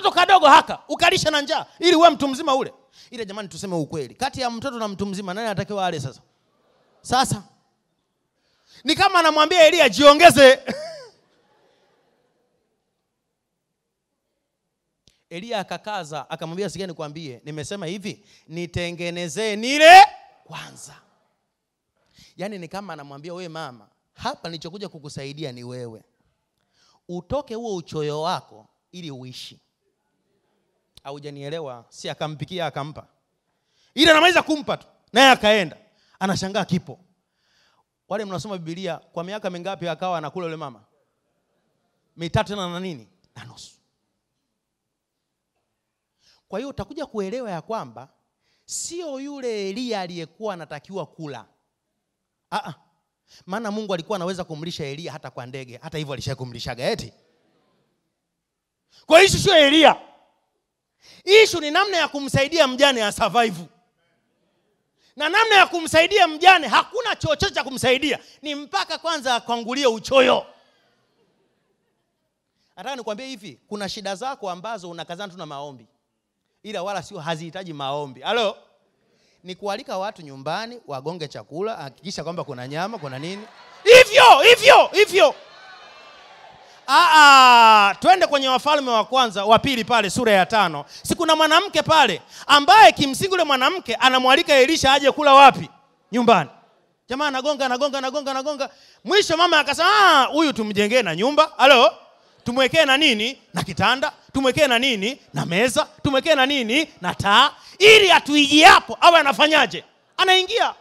katoto kadogo haka ukalisha na njaa ili uwe mtu mzima ule ile jamani tuseme ukweli kati ya mtoto na mtu mzima nani anatakiwa ale sasa sasa ni kama anamwambia elia jiongeze eliya akakaza akamwambia sikia nikwambie nimesema hivi nitengenezee nile kwanza yaani ni kama anamwambia wewe mama hapa nilichokuja kukusaidia ni wewe utoke huo uchoyo wako ili uishi haujanielewa si akampikia akampa ili anamaliza kumpa tu naye akaenda anashangaa kipo wale mnasoma bibilia kwa miaka mingapi akawa anakula yule mama mitatu tena na nini na nusu kwa hiyo utakuja kuelewa ya kwamba sio yule eliya aliyekuwa anatakiwa kula Aa, maana mungu alikuwa anaweza kumlisha eliya hata kwa ndege hata hivyo alisha kumlishaga eti kwa hiyo ishu sio eliya ishu ni namna ya kumsaidia mjane ya survive na namna ya kumsaidia mjane hakuna chochote cha kumsaidia ni mpaka kwanza akwangulie uchoyo nataka nikwambie hivi kuna shida zako ambazo unakazana tu na maombi ila wala sio hazihitaji maombi halo ni kualika watu nyumbani wagonge chakula hakikisha kwamba kuna nyama kuna nini hivyo hivyo hivyo Aa, twende kwenye wafalme wa kwanza wa pili pale sura ya tano si kuna mwanamke pale ambaye kimsingi ule mwanamke anamwalika elisha aje kula wapi nyumbani jamaa anagonga anagonga anagonga anagonga mwisho mama akasema "Ah, huyu tumjengee na nyumba halo tumwekee na nini na kitanda tumwekee na nini na meza tumwekee na nini na taa ili atuijiapo awe anafanyaje anaingia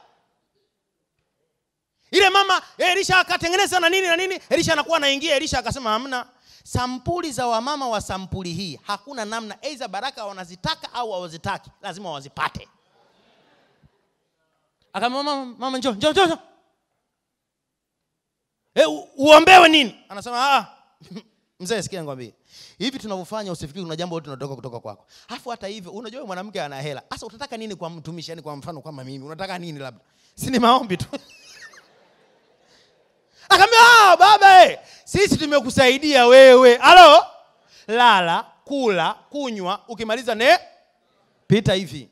ile mama elisha akatengeneza na nini na nini elisha anakuwa anaingia elisha akasema hamna sampuli za wamama wa sampuli hii hakuna namna aidha baraka wanazitaka au hawazitaki lazima wazipate akamwambia mama, mama njoo njoo njoo njoo. e, u- uombewe nini anasema ah mzee sikia nikwambie hivi tunavyofanya usifikiri kuna jambo lote tunatoka kutoka kwako alafu hata hivyo unajua huyu mwanamke ana hela sasa utataka nini kwa mtumishi yani kwa mfano kama mimi unataka nini labda si ni maombi tu akaambia ah, baba eh, sisi tumekusaidia wewe halo lala kula kunywa ukimaliza ne pita hivi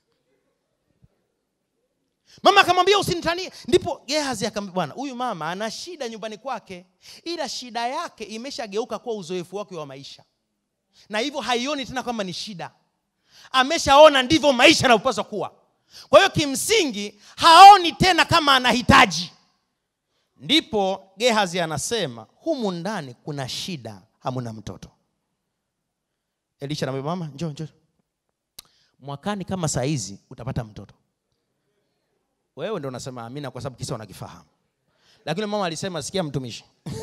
mama akamwambia usinitanie ndipo gehazi akamwambia bwana huyu mama ana shida nyumbani kwake ila shida yake imeshageuka kuwa uzoefu wake wa maisha na hivyo haioni tena kwamba ni shida ameshaona ndivyo maisha yanavyopaswa kuwa kwa hiyo kimsingi haoni tena kama anahitaji ndipo gehazi anasema humu ndani kuna shida hamuna mtoto elisha anamwambia mama njoo njoo mwakani kama saa hizi utapata mtoto wewe ndo unasema amina kwa sababu kisa unakifahamu lakini mama alisema sikia mtumishi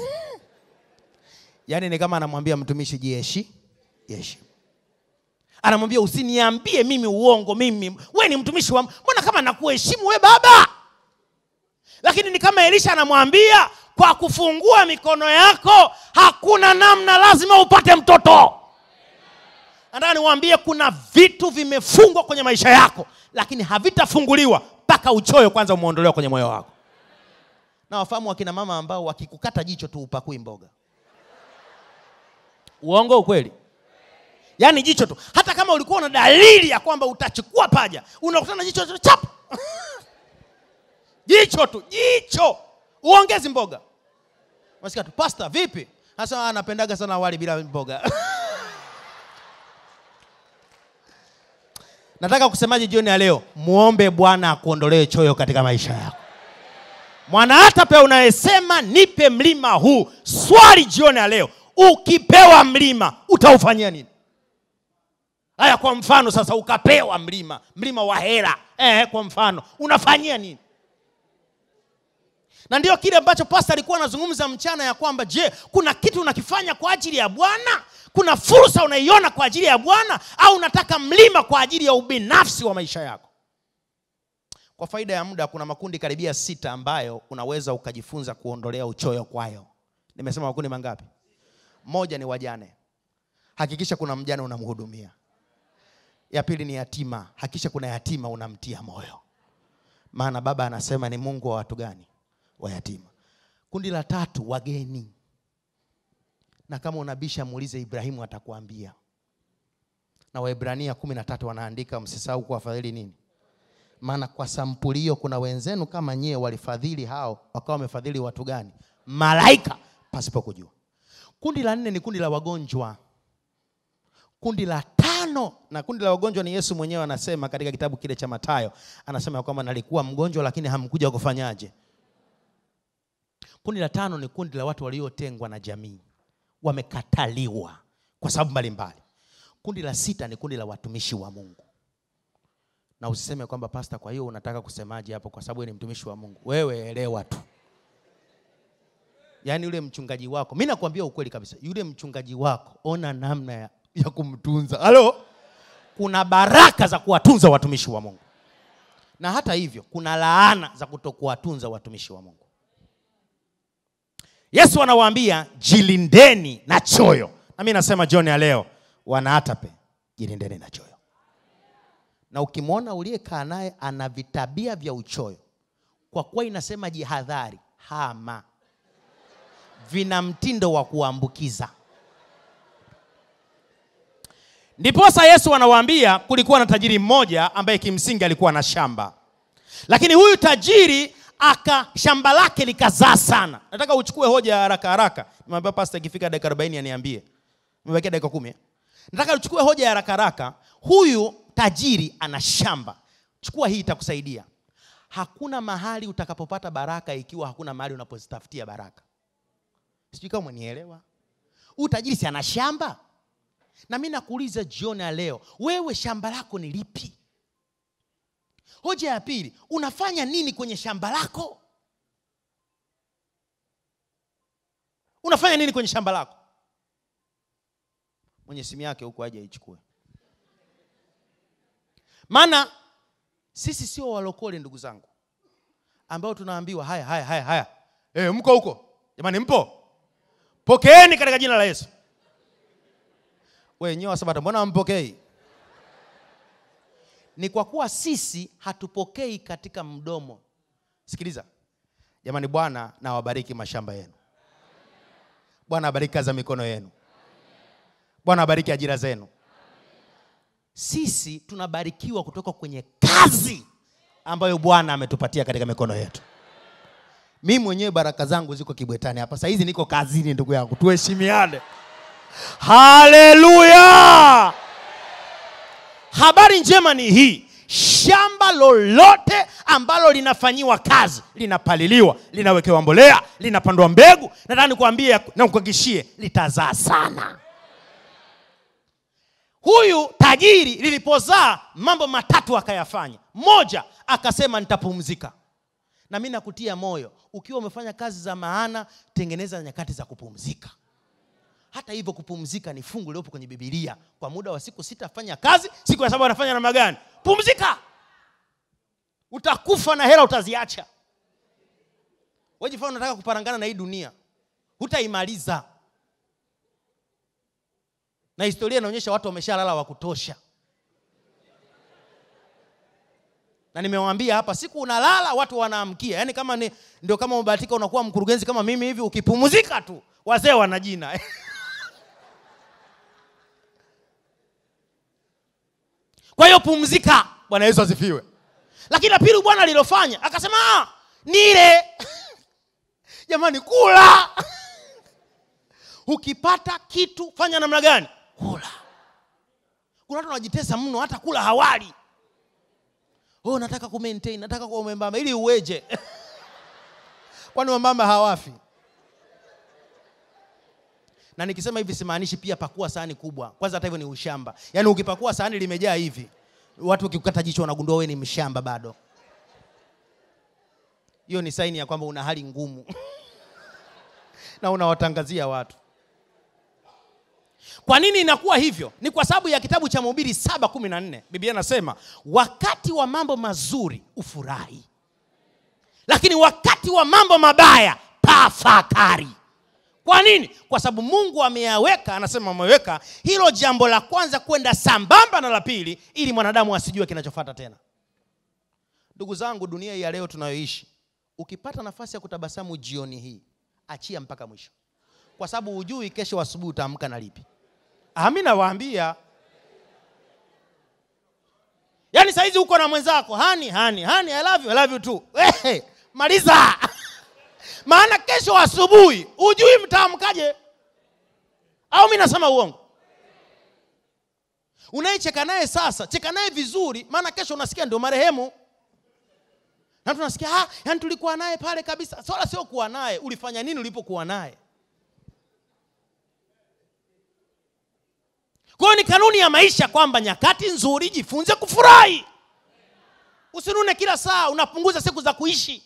yaani ni kama anamwambia mtumishi jieshi jeshi anamwambia usiniambie mimi uongo mimi we ni mtumishi wa mbona kama nakuheshimu we baba lakini ni kama elisha anamwambia kwa kufungua mikono yako hakuna namna lazima upate mtoto nataka niwaambie kuna vitu vimefungwa kwenye maisha yako lakini havitafunguliwa mpaka uchoyo kwanza umeondolewa kwenye moyo wako na wafahamu wakina mama ambao wakikukata jicho tu upakui mboga uongo ukweli yaani jicho tu hata kama ulikuwa na dalili ya kwamba utachukua paja unakutana na jicho tu chap jicho tu jicho uongezi mboga unasikia tu pasta vipi hasa anapendaga sana wali bila mboga nataka kusemaje jioni ya leo muombe bwana akuondolee choyo katika maisha yako mwana hata pe unayesema nipe mlima huu swali jioni ya leo ukipewa mlima utaufanyia nini haya kwa mfano sasa ukapewa mlima mlima wa hela eh, kwa mfano unafanyia nini na ndio kile ambacho pasta alikuwa anazungumza mchana ya kwamba je kuna kitu unakifanya kwa ajili ya bwana kuna fursa unaiona kwa ajili ya bwana au unataka mlima kwa ajili ya ubinafsi wa maisha yako kwa faida ya muda kuna makundi karibia sita ambayo unaweza ukajifunza kuondolea uchoyo kwayo nimesema makundi mangapi moja ni wajane hakikisha kuna mjane unamhudumia ya pili ni yatima hakikisha kuna yatima unamtia moyo maana baba anasema ni mungu wa watu gani wa yatima kundi la tatu wageni na kama unabisha muulize ibrahimu atakuambia na waibrania kumi na tatu wanaandika msisahau kuwafadhili nini maana kwa sampuli hiyo kuna wenzenu kama nyie walifadhili hao wakawa wamefadhili watu gani malaika pasipo kujua kundi la nne ni kundi la wagonjwa kundi la tano na kundi la wagonjwa ni yesu mwenyewe anasema katika kitabu kile cha matayo anasema ya kwamba nalikuwa mgonjwa lakini hamkuja kufanyaje kundi la tano ni kundi la watu waliotengwa na jamii wamekataliwa kwa sababu mbalimbali kundi la sita ni kundi la watumishi wa mungu na usiseme kwamba pasta kwa hiyo unataka kusemaje hapo kwa sababu wewe ni mtumishi wa mungu wewe elewa tu yaani yule mchungaji wako mi nakwambia ukweli kabisa yule mchungaji wako ona namna ya, ya kumtunza halo kuna baraka za kuwatunza watumishi wa mungu na hata hivyo kuna laana za kutokuwatunza watumishi wa mungu yesu anawaambia jilindeni na choyo na mi nasema jioni ya leo wanaatape jilindeni na choyo na ukimwona uliyekaa naye ana vitabia vya uchoyo kwa kuwa inasema jihadhari hama vina mtindo wa kuambukiza ndiposa yesu anawaambia kulikuwa na tajiri mmoja ambaye kimsingi alikuwa na shamba lakini huyu tajiri aka shamba lake likazaa sana nataka uchukue hoja ya haraka haraka nimeambia pasta ikifika dakika 40 aniambie imebakia dakika kumi eh? nataka uchukue hoja ya haraka haraka huyu tajiri ana shamba chukua hii itakusaidia hakuna mahali utakapopata baraka ikiwa hakuna mahali unapozitafutia baraka sijui kama umenielewa huyu tajiri si ana shamba na mi nakuuliza jioni ya leo wewe shamba lako ni lipi hoja ya pili unafanya nini kwenye shamba lako unafanya nini kwenye shamba lako mwenye simu yake huko aje aichukue maana sisi sio walokole ndugu zangu ambao tunaambiwa haya haya haya haya e, mko huko jamani mpo pokeeni katika jina la yesu wenyewe wasabata mbona hampokei ni kwa kuwa sisi hatupokei katika mdomo sikiliza jamani bwana na wabariki mashamba yenu bwana abariki kazi za mikono yenu bwana abariki ajira zenu sisi tunabarikiwa kutoka kwenye kazi ambayo bwana ametupatia katika mikono yetu mi mwenyewe baraka zangu ziko kibwetani hapa sahizi niko kazini ndugu yangu tuheshimiane haleluya habari njema ni hii shamba lolote ambalo linafanyiwa kazi linapaliliwa linawekewa mbolea linapandwa mbegu nataka nikuambie na kuhakikishie litazaa sana huyu tajiri lilipozaa mambo matatu akayafanya moja akasema nitapumzika na mi nakutia moyo ukiwa umefanya kazi za maana tengeneza nyakati za kupumzika hata hivyo kupumzika ni fungu liopo kwenye bibilia kwa muda wa siku sita fanya kazi siku ya saba anafanya namna gani pumzika utakufa na hela utaziacha wejifaa unataka kuparangana na hii dunia hutaimaliza na historia inaonyesha watu wameshalala wa kutosha na nimewaambia hapa siku unalala watu wanaamkia yaani kama ni, ndio kama umebahatika unakuwa mkurugenzi kama mimi hivi ukipumzika tu wazee wana jina kwa hiyo pumzika bwana yesu asifiwe lakini la pili bwana alilofanya akasema "Ah, nile jamani kula ukipata kitu fanya namna gani kula kuna watu wanajitesa mno hata kula hawali oh, nataka ku maintain nataka kuwa mwembamba ili uweje kwani wambamba hawafi na nikisema hivi simaanishi pia pakua sahani kubwa kwanza hata hivyo ni ushamba yaani ukipakua sahani limejaa hivi watu wakikukata jicho wanagundua wewe ni mshamba bado hiyo ni saini ya kwamba una hali ngumu na unawatangazia watu kwa nini inakuwa hivyo ni kwa sababu ya kitabu cha mhubiri saba kumi na nne biblia anasema wakati wa mambo mazuri ufurahi lakini wakati wa mambo mabaya tafakari kwa nini kwa sababu mungu ameyaweka anasema ameweka hilo jambo la kwanza kwenda sambamba na la pili ili mwanadamu asijue kinachofata tena ndugu zangu dunia hii ya leo tunayoishi ukipata nafasi ya kutabasamu jioni hii achia mpaka mwisho kwa sababu hujui kesho asubuhi utaamka na lipi ami nawaambia yaani sahizi uko na mwenzako hani hani hani I love you, I love you too. Ehe, maliza maana kesho asubuhi hujui mtaamkaje au mi nasema uongo unayecheka naye sasa cheka naye vizuri maana kesho unasikia ndio marehemu na tunasikia ah, yani tulikuwa naye pale kabisa swala sio kuwa naye ulifanya nini ulipokuwa naye kwa hiyo ni kanuni ya maisha kwamba nyakati nzuri jifunze kufurahi usinune kila saa unapunguza siku za kuishi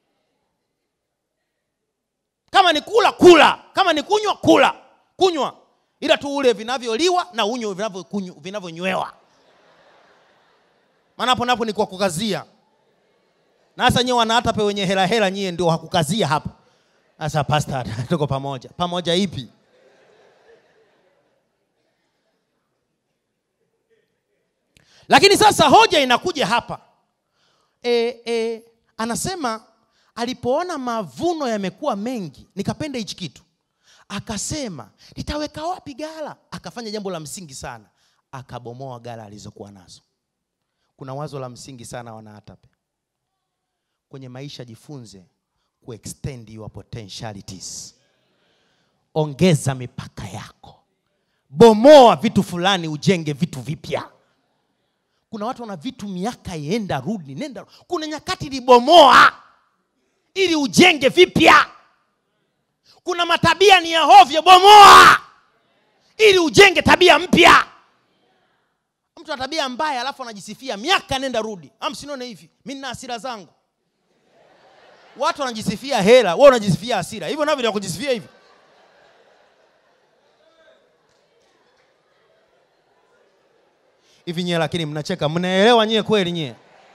kama ni kula kula kama ni kunywa kula kunywa ila tu ule vinavyoliwa na unywe vinavyokunywa- vinavyonywewa maana hapo napo ni kwa kukazia na hasa nyewe wanaatape wenye hela hela nyie ndio hakukazia hapo sasa pasta tuko pamoja pamoja ipi lakini sasa hoja inakuja hapa e, e, anasema alipoona mavuno yamekuwa mengi nikapenda hichi kitu akasema nitaweka wapi gala akafanya jambo la msingi sana akabomoa gala alizokuwa nazo kuna wazo la msingi sana wanaatape kwenye maisha jifunze kuextend your potentialities ongeza mipaka yako bomoa vitu fulani ujenge vitu vipya kuna watu wana vitu miaka ienda rudi nenda kuna nyakati libomoa ili ujenge vipya kuna matabia ni ya hovyo bomoa ili ujenge tabia mpya mtu ana tabia mbaya alafu anajisifia miaka nenda rudi amsinione hivi mi nina hasira zangu watu wanajisifia hela we unajisifia hasira hivyo navyo vya kujisifia hivi hivi nyie lakini mnacheka mnaelewa nyie kweli nyie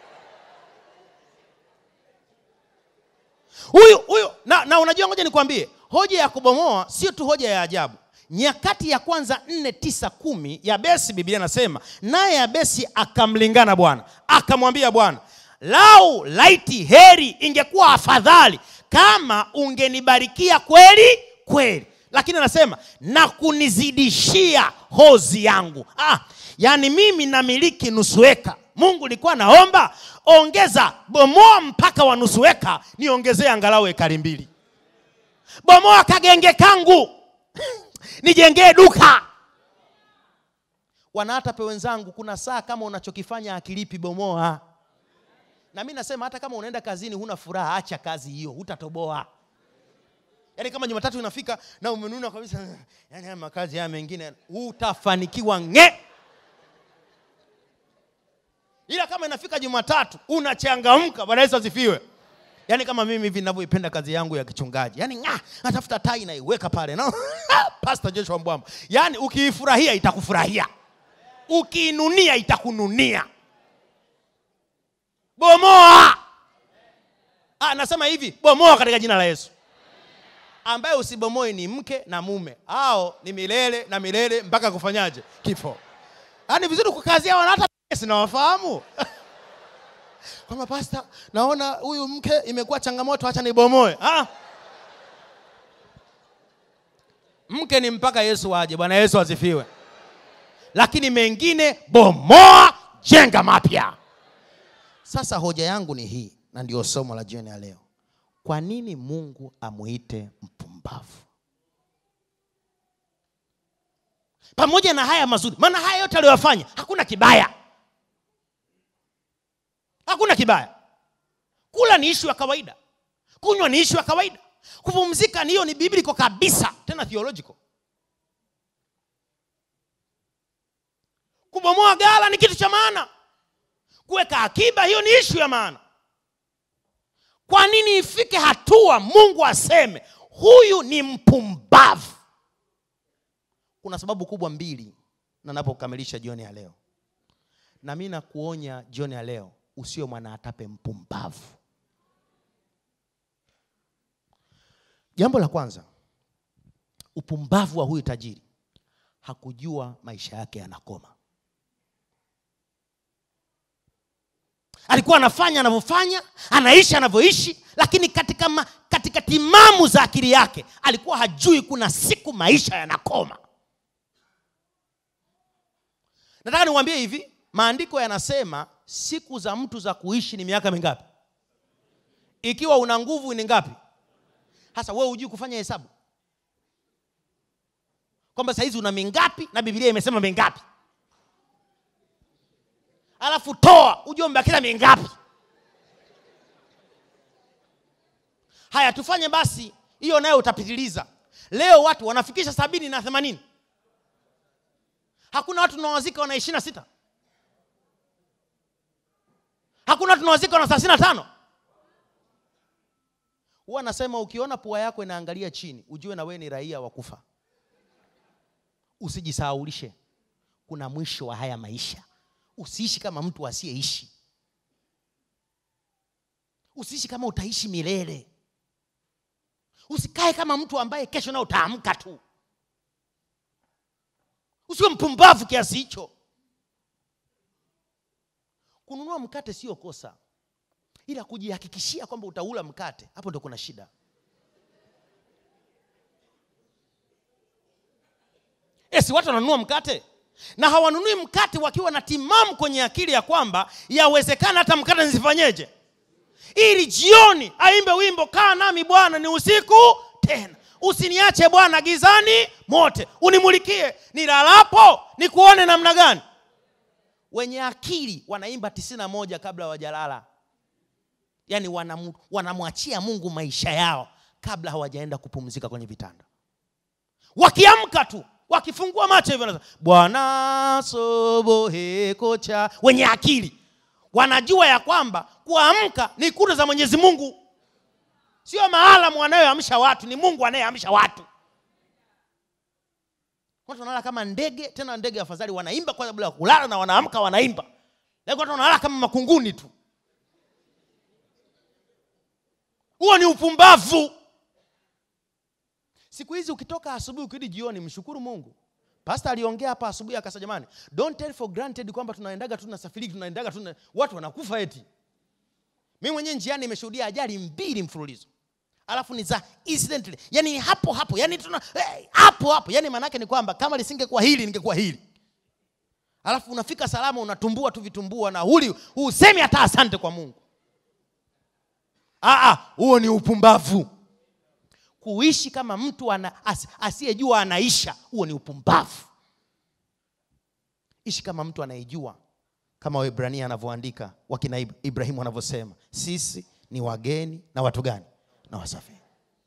huyu huyu na, na unajua ngoja nikwambie hoja ya kubomoa sio tu hoja ya ajabu nyakati ya kwanza nne tisa kumi yabesi biblia nasema naye yabesi akamlingana bwana akamwambia bwana lau laiti heri ingekuwa afadhali kama ungenibarikia kweli kweli lakini anasema na kunizidishia hozi yangu ah, yaani mimi namiliki nusu eka mungu nilikuwa naomba ongeza bomoa mpaka wa nusu eka niongezee angalau ekari mbili bomoa kagenge kangu nijengee duka wanaatape wenzangu kuna saa kama unachokifanya akilipi bomoa na mi nasema hata kama unaenda kazini huna furaha acha kazi hiyo hutatoboa yaani kama jumatatu inafika na umenuna kabisa yani haya makazi haya mengine hutafanikiwa nge ila kama inafika jumatatu unachangamka bwana yesu asifiwe yaani kama mimi hivi ninavyoipenda kazi yangu ya kichungaji yaani nga natafuta tai naiweka pale no? pastor joshua mbwamba yaani ukiifurahia itakufurahia ukiinunia itakununia bomoa ah, nasema hivi bomoa katika jina la yesu ambaye usibomoe ni mke na mume au ni milele na milele mpaka kufanyaje kifo yaani vizuri kukazia wana hata sinawafahamu kwamba pasta naona huyu mke imekuwa changamoto hacha nibomoe ah. mke ni mpaka yesu aje bwana yesu asifiwe lakini mengine bomoa jenga mapya sasa hoja yangu ni hii na ndio somo la jioni ya leo kwa nini mungu amuite mpumbavu pamoja na haya mazuri maana haya yote aliyoyafanya hakuna kibaya hakuna kibaya kula ni ishu ya kawaida kunywa ni ishu ya kawaida kupumzika niyo ni bibliko kabisa tena theological kubomoa gala ni kitu cha maana kuweka akiba hiyo ni ishu ya maana kwa nini ifike hatua mungu aseme huyu ni mpumbavu kuna sababu kubwa mbili na napokamilisha jioni ya leo na mi nakuonya jioni ya leo usio mwanaatape mpumbavu jambo la kwanza upumbavu wa huyu tajiri hakujua maisha yake yanakoma alikuwa anafanya anavyofanya anaishi anavyoishi lakini katika, ma, katika timamu za akili yake alikuwa hajui kuna siku maisha yanakoma nataka niwaambie hivi maandiko yanasema siku za mtu za kuishi ni miaka mingapi ikiwa una nguvu ni ngapi hasa wewe hujui kufanya hesabu kwamba sahizi una mingapi na bibilia imesema mingapi alafu toa ujue umebakiza mingapi haya tufanye basi hiyo nayo utapitiliza leo watu wanafikisha sabini na themanini hakuna watu tunawazika wana ishiri na sita hakuna watu tunawazika wana thelathini na tano huwa anasema ukiona pua yako inaangalia chini ujue na wewe ni raia wa kufa usijisahaulishe kuna mwisho wa haya maisha usiishi kama mtu asiyeishi usiishi kama utaishi milele usikae kama mtu ambaye kesho nao utaamka tu usiwe mpumbavu kiasi hicho kununua mkate sio kosa ila kujihakikishia kwamba utaula mkate hapo ndo kuna shida esi watu wananunua mkate na hawanunui mkate wakiwa na timamu kwenye akili ya kwamba yawezekana hata mkate nisifanyeje ili jioni aimbe wimbo kaa nami bwana ni usiku tena usiniache bwana gizani mote unimulikie nilalapo nikuone namna gani wenye akili wanaimba tisini na moja kabla hawajalala yaani wanam- wanamwachia mungu maisha yao kabla hawajaenda kupumzika kwenye vitanda wakiamka tu wakifungua macho hivyo wanasema, bwana sobohekocha wenye akili wanajua ya kwamba kuamka ni kura za mwenyezi mungu sio maalamu anayoamsha watu ni mungu anayeamsha watu watu wanalala kama ndege tena ndege afadhali wanaimba kwa sababu ya kulala na wanaamka wanaimba lakini watu wanalala kama makunguni tu huo ni upumbavu siku hizi ukitoka asubuhi ukirudi jioni mshukuru mungu pasta aliongea hapa asubuhi akasema jamani don't take for granted kwamba tunaendaga tu tunasafiri tunaendaga tu tuna- watu wanakufa eti mi mwenyewe njiani nimeshuhudia ajali mbili mfululizo alafu ni za incidentally yani ni hapo hapo yani tuna eh, hapo hapo yani maanaake ni kwamba kama lisingekuwa hili ningekuwa hili alafu unafika salama unatumbua tu vitumbua na huli husemi hata asante kwa mungu Ah, ah, huo ni upumbavu kuishi kama mtu ana, as, asiyejua anaisha huo ni upumbavu ishi kama mtu anayejua kama waibrania anavyoandika wakina Ib- ibrahimu wanavyosema sisi ni wageni na watu gani na wasafiri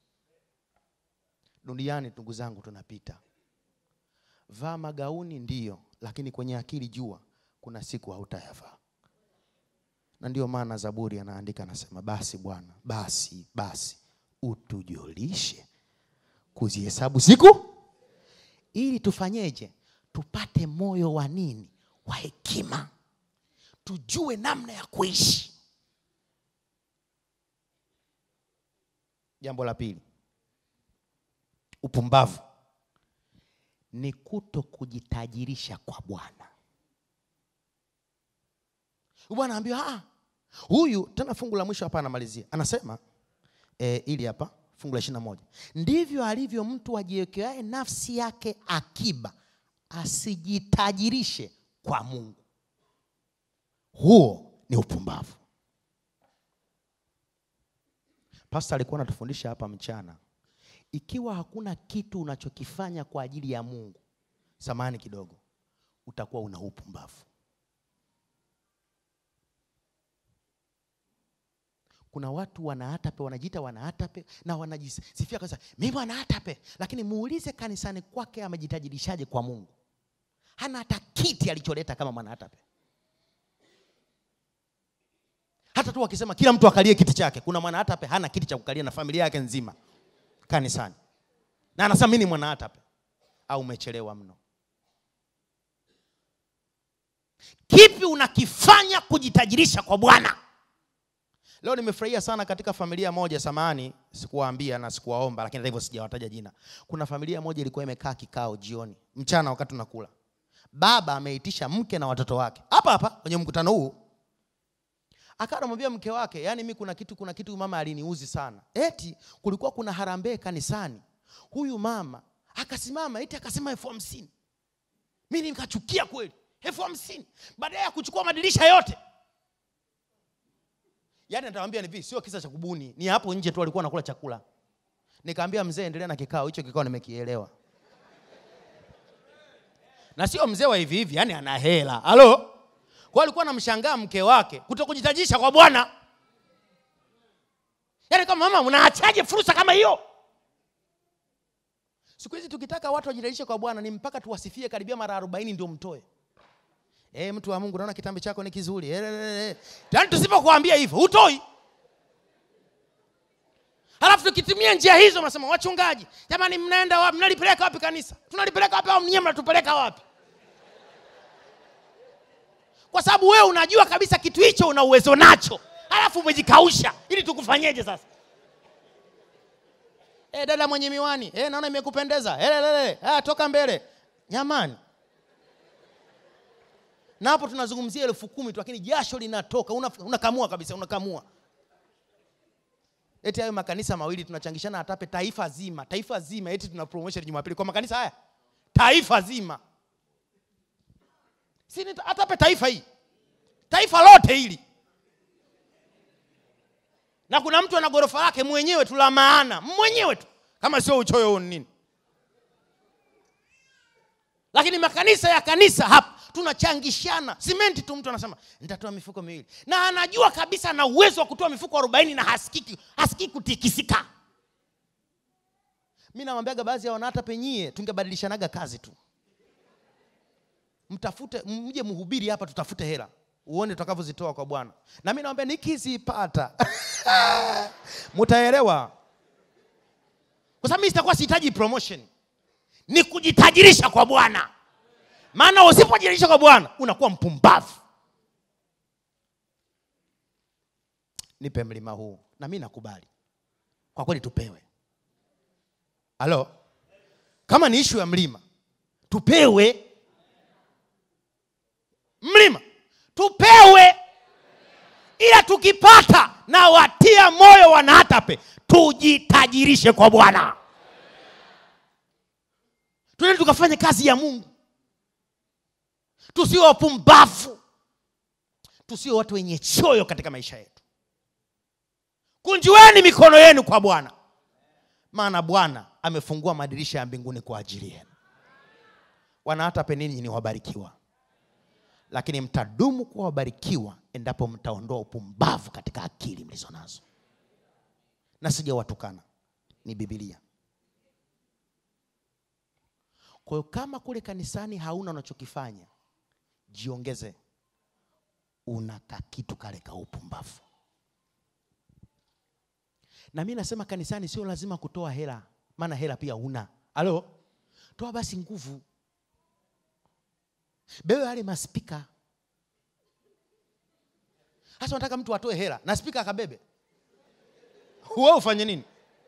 duniani ndugu zangu tunapita vaa magauni ndiyo lakini kwenye akili jua kuna siku hautayavaa na ndio maana zaburi anaandika anasema basi bwana basi basi utujulishe kuzihesabu siku ili tufanyeje tupate moyo wa nini wa hekima tujue namna ya kuishi jambo la pili upumbavu ni kuto kujitajirisha kwa bwana bwana ambiwa "Ah, huyu tena fungu la mwisho hapa anamalizia anasema e, ili hapa fungu la ishirina moja ndivyo alivyo mtu ajiwekeae nafsi yake akiba asijitajirishe kwa mungu huo ni upumbavu pasta alikuwa anatufundisha hapa mchana ikiwa hakuna kitu unachokifanya kwa ajili ya mungu samani kidogo utakuwa una upumbavu kuna watu wanaatape wanajiita wanaatape na wanajisifia kabisa mimi wanaatape lakini muulize kanisani kwake amejitajirishaje kwa mungu hana hata kiti alicholeta kama mwanaatape hata tu wakisema kila mtu akalie kiti chake kuna mwanaatape hana kiti cha kukalia na familia yake nzima kanisani na anasema mi ni mwanaatape au umechelewa mno kipi unakifanya kujitajirisha kwa bwana leo nimefurahia sana katika familia moja samani sikuwaambia na sikuwaomba lakini hata hivyo sijawataja jina kuna familia moja ilikuwa imekaa kikao jioni mchana wakati tunakula baba ameitisha mke na watoto wake hapa hapa kwenye mkutano huu akawa anamwambia mke wake yani mi kuna kitu kuna kitu mama aliniuzi sana eti kulikuwa kuna harambee kanisani huyu mama akasimama eti akasema elfu hamsini mi nikachukia kweli elfu hamsini baadaye ya kuchukua madirisha yote yaani nitawambia hivi sio kisa cha kubuni ni hapo nje tu walikuwa nakula chakula nikaambia mzee endelea na kikao hicho kikao nimekielewa na sio mzee wa hivi hivi yani ana hela halo kwa alikuwa namshangaa mke wake kutokujitajisha kwa bwana yaani kama mama mnaachaje fursa kama hiyo siku hizi tukitaka watu wajitajishe kwa bwana ni mpaka tuwasifie karibia mara arobaini ndio mtoe e, mtu wa mungu naona kitambi chako ni kizuri yaani tusipokuambia hivyo hutoi halafu tukitumia njia hizo mnasema wachungaji jamani mnaenda wapi mnalipeleka wapi kanisa tunalipeleka wapi au mnyie mnatupeleka wapi kwa sababu wewe unajua kabisa kitu hicho una uwezo nacho halafu umejikausha ili tukufanyeje sasa e, dada mwenye miwani e, naona imekupendeza e, e, toka mbele nyamani na hapo tunazungumzia elfu kumi tu lakini jasho linatoka unakamua una kabisa unakamua eti hayo makanisa mawili tunachangishana atape taifa zima taifa zima eti tuna promotion jumapili kwa makanisa haya taifa zima si atape taifa hii taifa lote hili na kuna mtu ana ghorofa lake mwenyewe tu la maana mwenyewe tu kama sio uchoyo huu nini lakini makanisa ya kanisa hapa tunachangishana simenti tu mtu anasema nitatoa mifuko miwili na anajua kabisa na uwezo wa kutoa mifuko arobaini na hasikiki hasikii kutikisika mi nawambiaga baadhi ya wanahata penyie tungebadilishanaga kazi tu mtafute mje mhubiri hapa tutafute hela uone tutakavyozitoa kwa bwana na mi nawambia nikizipata mutaelewa kwa sababu mi sitakuwa sihitaji promotion ni kujitajirisha kwa bwana maana usipojirisha kwa bwana unakuwa mpumbavu nipe mlima huu na mi nakubali kwa kweli tupewe halo kama ni ishu ya mlima tupewe mlima tupewe ila tukipata na watia moyo wanahatape tujitajirishe kwa bwana tuende tukafanye kazi ya mungu tusio wapumbavu tusio watu wenye choyo katika maisha yetu kunjueni mikono yenu kwa bwana maana bwana amefungua madirisha ya mbinguni kwa ajili yenu wanahatape ninyi ni wabarikiwa lakini mtadumu kuwa wabarikiwa endapo mtaondoa upumbavu katika akili mlizo nazo na sijawatukana ni bibilia kwa hiyo kama kule kanisani hauna unachokifanya jiongeze una kakitu kale ka upumbavu na mi nasema kanisani sio lazima kutoa hela maana hela pia una halo toa basi nguvu bewe yale maspika hasa unataka mtu atoe hela na spika akabebe wewe ufanye nini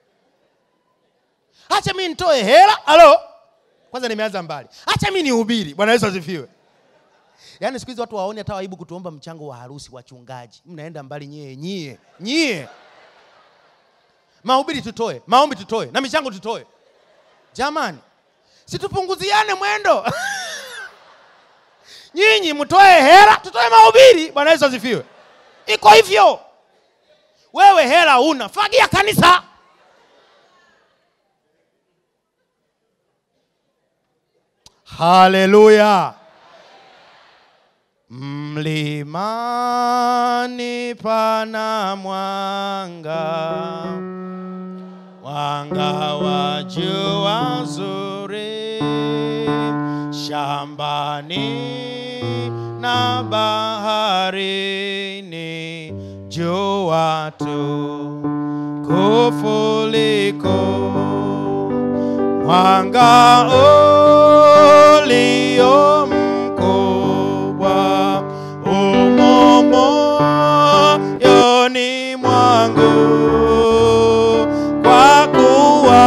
hacha mi nitoe hela halo kwanza nimeanza mbali hacha mi nihubiri bwana yesu asifiwe yaani siku hizi watu waone hata waibu kutuomba mchango wa harusi wachungaji mnaenda mbali nyie nyie nyie mahubiri tutoe maombi tutoe na michango tutoe jamani situpunguziane mwendo nyinyi mtoe hela tutoe mahubiri bwana yesu asifiwe iko hivyo wewe hela una fagia kanisa haleluya mlimani pana mwanga mwanga wa jua zuri shambani na baharini jua tu kufuliko mwanga ulio mkubwa umo moyoni mwangu kwa kuwa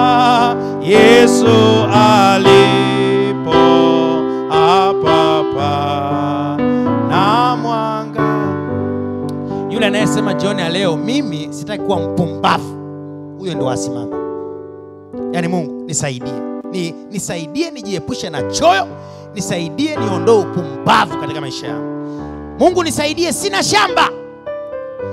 Yesu alipo hapapa na mwanga. Yule anayesema jioni ya leo, mimi sitaki kuwa mpumbavu, huyo ndo asimama. Yaani Mungu nisaidie, ni, nisaidie nijiepushe na choyo, nisaidie niondoe upumbavu katika maisha yangu. Mungu nisaidie, sina shamba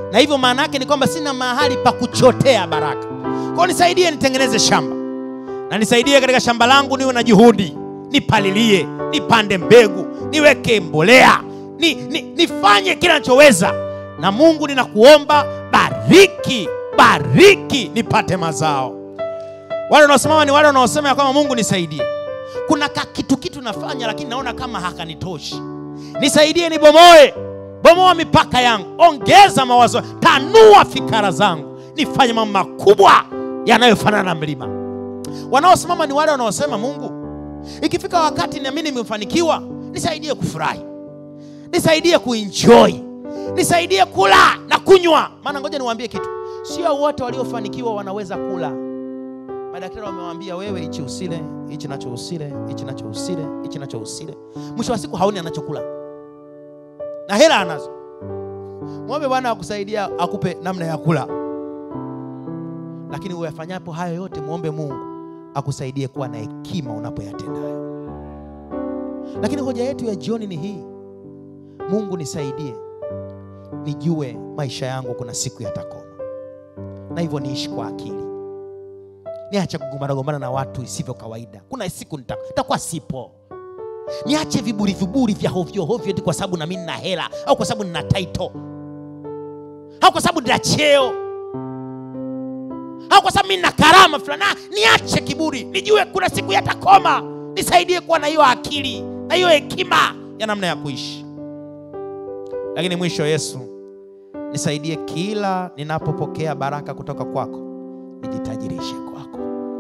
na hivyo maana yake ni kwamba sina mahali pa kuchotea baraka kwao nisaidie nitengeneze shamba na nisaidie katika shamba langu niwe na juhudi nipalilie nipande mbegu niweke mbolea ni, ni, nifanye kila nachoweza na mungu ninakuomba bariki bariki nipate mazao wale wanaosimama ni wale wanaosema ya kwamba mungu nisaidie kuna ka kitu kitu nafanya lakini naona kama hakanitoshi nisaidie nibomoe bomoa mipaka yangu ongeza mawazo tanua fikara zangu nifanye mambo makubwa yanayofanana na mlima wanaosimama ni wale wanaosema mungu ikifika wakati nami nimefanikiwa nisaidie kufurahi nisaidie kuenjoy nisaidie kula na kunywa maana ngoja niwaambie kitu sio wote waliofanikiwa wanaweza kula madaktari wamewambia wewe hichi usile hichi nacho usile hichi nacho usile hichi nacho usile mwisho wa siku haoni anachokula na hela anazo mwombe bwana akusaidia akupe namna ya kula lakini uyafanyapo hayo yote mwombe mungu akusaidie kuwa na hekima unapoyatenda hayo lakini hoja yetu ya jioni ni hii mungu nisaidie nijue maisha yangu kuna siku yatakoma na hivyo niishi kwa akili niache kugombanagombana na watu isivyo kawaida kuna siku nita- nitakuwa sipo niache viburi viburi vya hovyohovyo eti kwa sababu nami nina hela au kwa sababu nina taito au kwa sababu nina cheo au kwa sababu mi nina karama fulani Ah, niache kiburi nijue kuna siku yatakoma nisaidie kuwa na hiyo akili na hiyo hekima ya namna ya kuishi lakini mwisho yesu nisaidie kila ninapopokea baraka kutoka kwako nijitajirishe kwako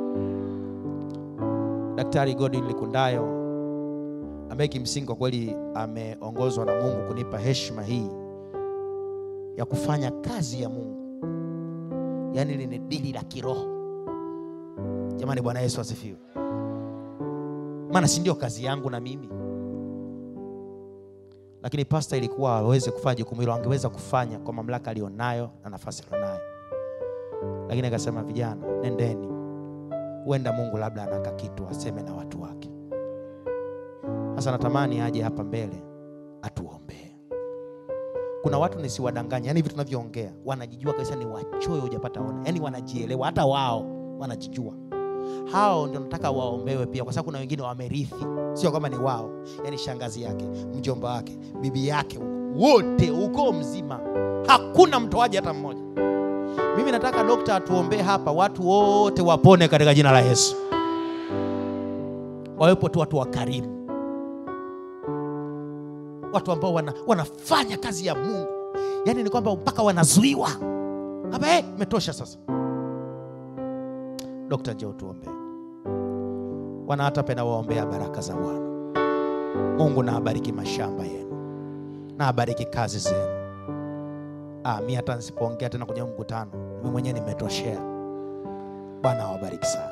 daktari godwin likundayo ambaye kimsingi kwa kweli ameongozwa na mungu kunipa heshima hii ya kufanya kazi ya mungu yaani hili ni dili la kiroho jamani bwana yesu asifiwe maana si ndio kazi yangu na mimi lakini pasta ilikuwa aweze kufanya jukumu hilo angeweza kufanya kwa mamlaka aliyonayo na nafasi alionayo lakini akasema vijana nendeni huenda mungu labda anaka kitu aseme na watu wake sasa natamani aje hapa mbele atuombee kuna watu nisiwadanganya yani hivi tunavyoongea wanajijua kabisa ni wachoyo hujapata ona yani wanajielewa hata wao wanajijua hao ndio nataka waombewe pia kwa sababu kuna wengine wamerithi sio kwamba ni wao yani shangazi yake mjomba wake bibi yake wote ukoo mzima hakuna mtoaji hata mmoja mimi nataka dokta atuombee hapa watu wote wapone katika jina la yesu wawepo tu watu wakarimu watu ambao wana, wanafanya kazi ya mungu yaani ni kwamba mpaka wanazuiwa hapa eh, imetosha sasa dokta njoo tuombee wana hata penda waombea baraka za bwana mungu na abariki mashamba yenu na abariki kazi zenu ah, mi hata nisipoongea tena kwenye huu mkutano mi mwenyewe nimetoshea bwana awabariki sana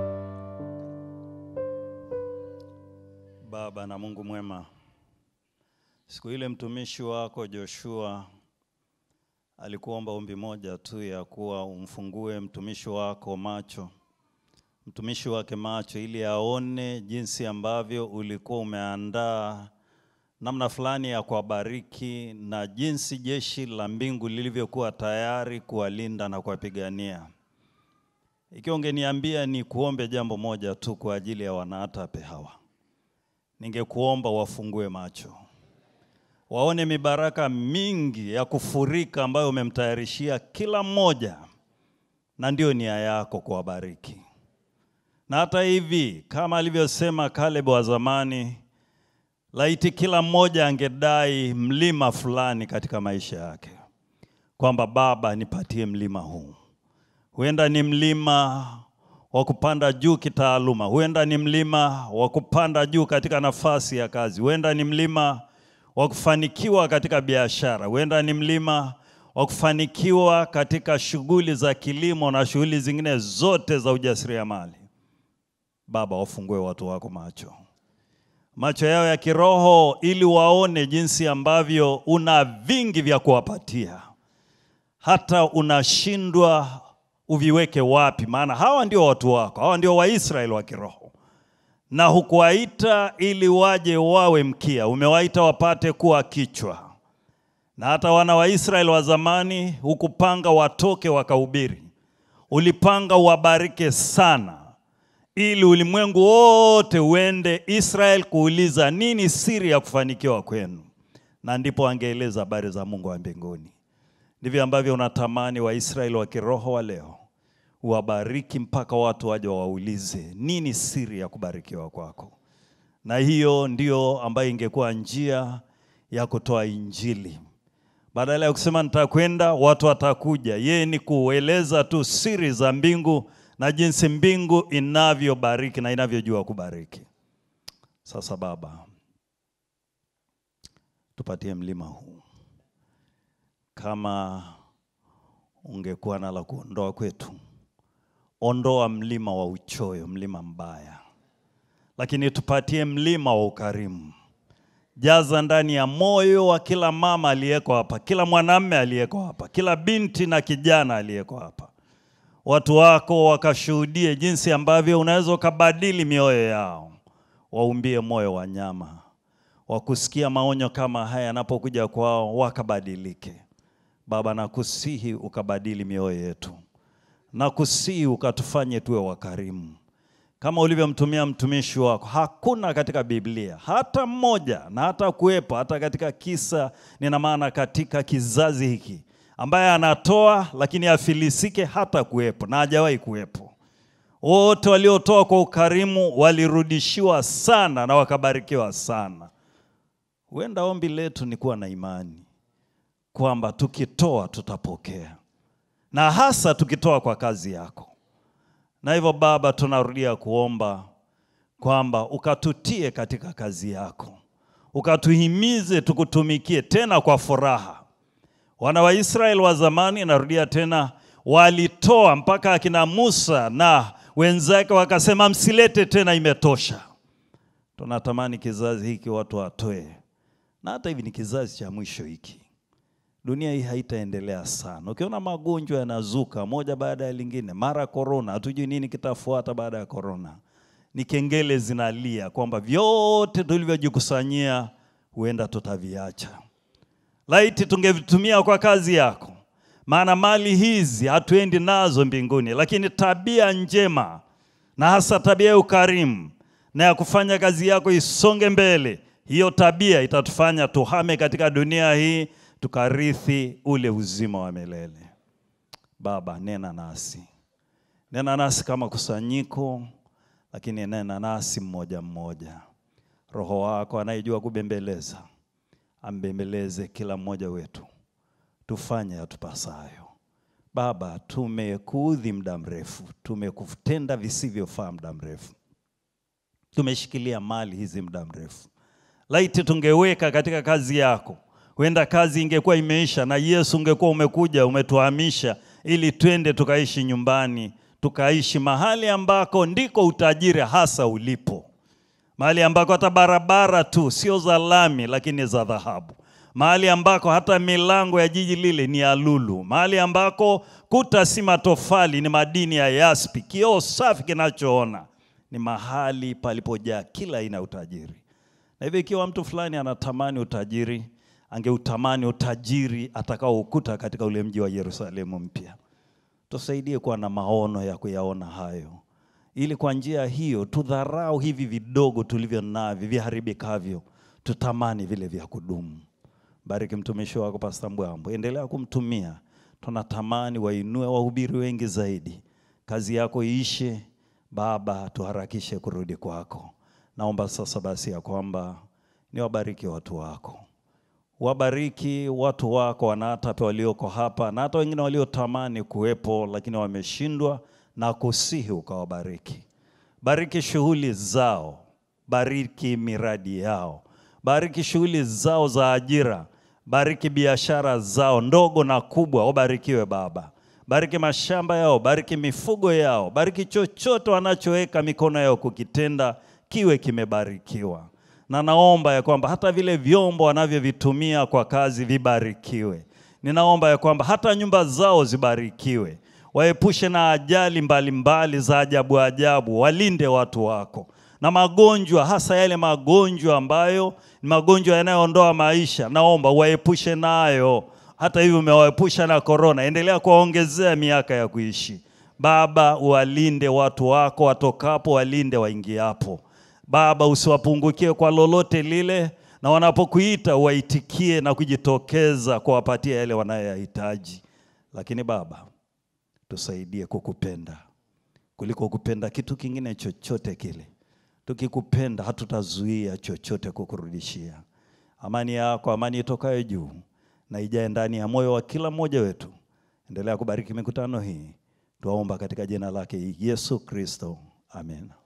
Baba na Mungu mwema, siku ile mtumishi wako Joshua alikuomba ombi moja tu ya kuwa umfungue mtumishi wako macho, mtumishi wake macho, ili aone jinsi ambavyo ulikuwa umeandaa namna fulani ya kuwabariki na jinsi jeshi la mbingu lilivyokuwa tayari kuwalinda na kuwapigania. Ikiwa ungeniambia ni kuombe jambo moja tu kwa ajili ya wanaatape hawa ningekuomba wafungue macho, waone mibaraka mingi ya kufurika ambayo umemtayarishia kila mmoja, na ndio nia yako kuwabariki. Na hata hivi kama alivyosema Caleb wa zamani, laiti kila mmoja angedai mlima fulani katika maisha yake, kwamba Baba, nipatie mlima huu. Huenda ni mlima wa kupanda juu kitaaluma, huenda ni mlima wa kupanda juu katika nafasi ya kazi, huenda ni mlima wa kufanikiwa katika biashara, huenda ni mlima wa kufanikiwa katika shughuli za kilimo na shughuli zingine zote za ujasiriamali. Baba, wafungue watu wako macho, macho yao ya kiroho, ili waone jinsi ambavyo una vingi vya kuwapatia, hata unashindwa uviweke wapi, maana hawa ndio watu wako, hawa ndio Waisraeli wa kiroho, na hukuwaita ili waje wawe mkia, umewaita wapate kuwa kichwa. na hata wana wa Israeli wa zamani hukupanga watoke wakahubiri, ulipanga uwabarike sana, ili ulimwengu wote uende Israeli kuuliza nini siri ya kufanikiwa kwenu, na ndipo angeeleza habari za Mungu wa mbinguni. Ndivyo ambavyo unatamani Waisraeli wa kiroho wa leo uwabariki mpaka watu waje wawaulize nini siri ya kubarikiwa kwako, na hiyo ndio ambayo ingekuwa njia ya kutoa Injili. Badala ya kusema nitakwenda, watu watakuja. Yeye ni kueleza tu siri za mbingu na jinsi mbingu inavyobariki na inavyojua kubariki. Sasa Baba, tupatie mlima huu, kama ungekuwa na la kuondoa kwetu, ondoa mlima wa uchoyo, mlima mbaya, lakini tupatie mlima wa ukarimu jaza ndani ya moyo wa kila mama aliyeko hapa, kila mwanamume aliyeko hapa, kila binti na kijana aliyeko hapa, watu wako wakashuhudie jinsi ambavyo unaweza ukabadili mioyo yao, waumbie moyo wa nyama, wa kusikia maonyo kama haya yanapokuja kwao wakabadilike. Baba, nakusihi ukabadili mioyo yetu, nakusihi ukatufanye tuwe wakarimu kama ulivyomtumia mtumishi wako. Hakuna katika Biblia hata mmoja, na hata kuwepo hata katika kisa, nina maana katika kizazi hiki, ambaye anatoa lakini afilisike, hata kuwepo na hajawahi kuwepo. Wote waliotoa kwa ukarimu walirudishiwa sana na wakabarikiwa sana. Huenda ombi letu ni kuwa na imani kwamba tukitoa tutapokea, na hasa tukitoa kwa kazi yako na hivyo Baba, tunarudia kuomba kwamba ukatutie katika kazi yako, ukatuhimize tukutumikie tena kwa furaha. Wana wa Israeli wa zamani, narudia tena, walitoa mpaka akina Musa na wenzake wakasema, msilete tena, imetosha. Tunatamani kizazi hiki watu watoe, na hata hivi ni kizazi cha mwisho hiki dunia hii haitaendelea sana. Ukiona magonjwa yanazuka moja baada ya lingine, mara korona, hatujui nini kitafuata baada ya korona. Ni kengele zinalia kwamba vyote tulivyojikusanyia huenda tutaviacha. Laiti tungevitumia kwa kazi yako, maana mali hizi hatuendi nazo mbinguni, lakini tabia njema na hasa tabia ya ukarimu na ya kufanya kazi yako isonge mbele, hiyo tabia itatufanya tuhame katika dunia hii tukarithi ule uzima wa milele. Baba, nena nasi, nena nasi kama kusanyiko, lakini nena nasi mmoja mmoja. Roho wako anayejua kubembeleza ambembeleze kila mmoja wetu, tufanye yatupasayo. Baba, tumekuudhi muda mrefu, tumekutenda visivyofaa muda mrefu, tumeshikilia mali hizi muda mrefu. Laiti tungeweka katika kazi yako huenda kazi ingekuwa imeisha na Yesu ungekuwa umekuja umetuhamisha, ili twende tukaishi nyumbani, tukaishi mahali ambako ndiko utajiri hasa ulipo, mahali ambako hata barabara tu sio za lami, lakini za dhahabu, mahali ambako hata milango ya jiji lile ni ya lulu, mahali ambako kuta si matofali, ni madini ya yaspi, kioo safi kinachoona, ni mahali palipojaa kila aina ya utajiri. Na hivyo ikiwa mtu fulani anatamani utajiri angeutamani utajiri atakaoukuta katika ule mji wa Yerusalemu mpya. Tusaidie kuwa na maono ya kuyaona hayo, ili kwa njia hiyo tudharau hivi vidogo tulivyo navyo viharibikavyo, tutamani vile vya kudumu. Bariki mtumishi wako Pastor Mbwambo, endelea kumtumia. Tunatamani wainue wahubiri wengi zaidi, kazi yako iishe. Baba, tuharakishe kurudi kwako. Naomba sasa basi ya kwamba niwabariki watu wako wabariki watu wako wanatape walioko hapa na hata wengine waliotamani kuwepo lakini wameshindwa, na kusihi ukawabariki. Bariki shughuli zao, bariki miradi yao, bariki shughuli zao za ajira, bariki biashara zao ndogo na kubwa, wabarikiwe Baba. Bariki mashamba yao, bariki mifugo yao, bariki chochote wanachoweka mikono yao kukitenda kiwe kimebarikiwa na naomba ya kwamba hata vile vyombo wanavyovitumia kwa kazi vibarikiwe. Ninaomba ya kwamba hata nyumba zao zibarikiwe, waepushe na ajali mbalimbali za ajabu ajabu, walinde watu wako na magonjwa, hasa yale magonjwa ambayo ni magonjwa yanayoondoa maisha, naomba waepushe nayo. Hata hivyo umewaepusha na korona, endelea kuwaongezea miaka ya kuishi. Baba, walinde watu wako watokapo, walinde waingiapo. Baba, usiwapungukie kwa lolote lile, na wanapokuita waitikie na kujitokeza kuwapatia yale wanayoyahitaji. Lakini Baba, tusaidie kukupenda kuliko kupenda kitu kingine chochote kile. Tukikupenda hatutazuia chochote kukurudishia. Amani yako, amani itokayo juu na ijae ndani ya moyo wa kila mmoja wetu. Endelea kubariki mikutano hii, tuwaomba katika jina lake Yesu Kristo, amen.